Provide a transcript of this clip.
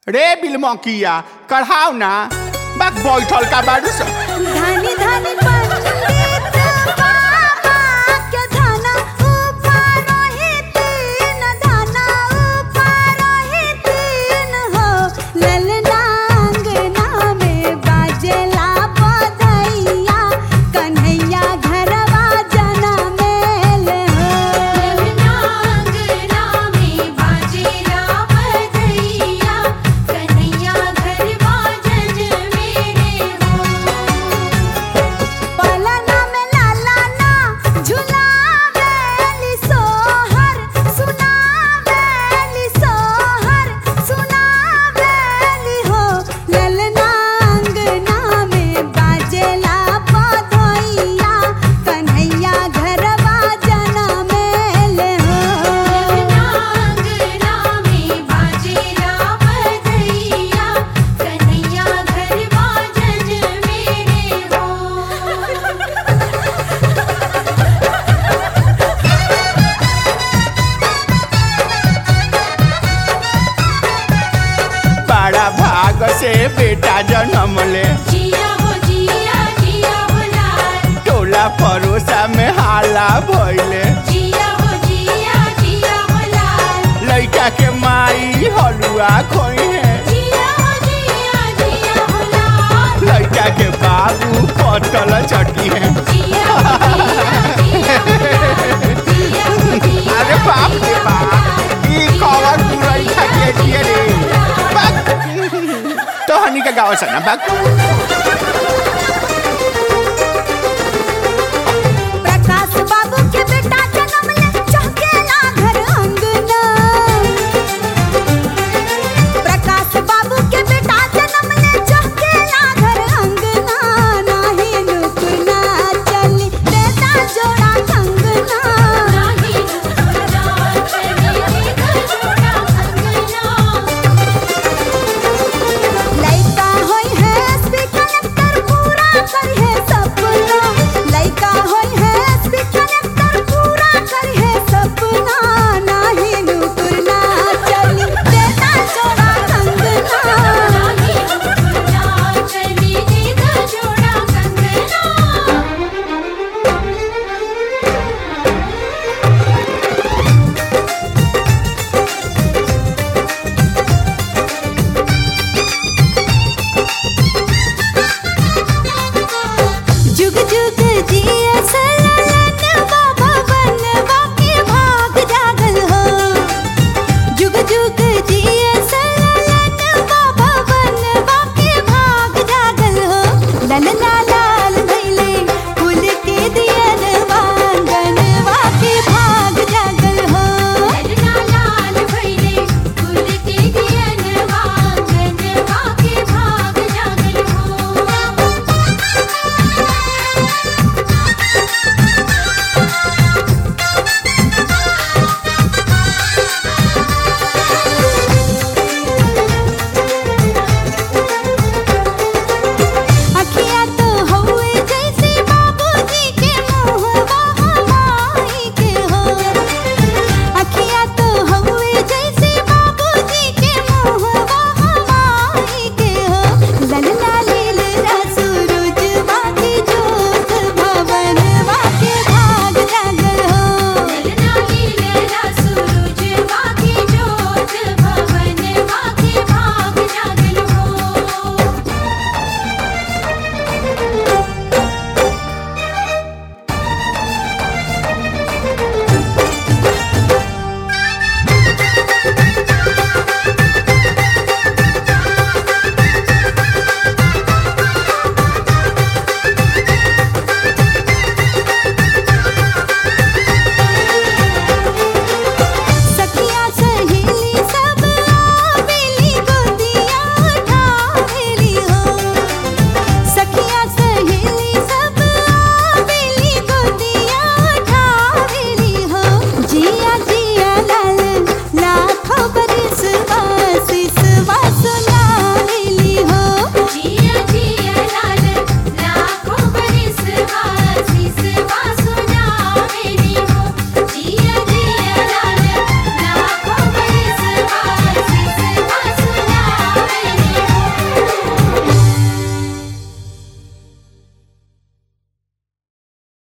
रे बिलमकिया कढ़ाओ ना बाक बैठल का बारू स धनी धनी पंडित बाबा के धना ऊपर ही तीन धना ऊपर ही तीन हो ललना अंगना में बाजेला बधैया कन्हैया घरवा जना मेल हो ललना अंगना में बाजेला बधैया कन्हैया घरवा जन मेरे हो पलना में लाला ना झुलावेली सोहर सुनावेली सोहर सुनावेली हो ललना अंगना में बाजेला बधैया कन्हैया घरवा जना मेल हो ललना अंगना में बाजेला बधैया कन्हैया घरवा जन मेरे हो बड़ा भाग से बेटा जन्म ले जिया हो जिया जिया हो लाल टोला परोसा में हाला भइले जिया हो जिया जिया हो लाल लइका के माई हलुआ खोई है जिया हो जिया जिया हो लाल लइका के बाबू पटल चटी है जिया हो जिया जिया हो लाल जिया हो जिया अरे बाप रे बाप ई कवर पुरई खा के दिए रे बाप तो हनी का गाँव से ना बाप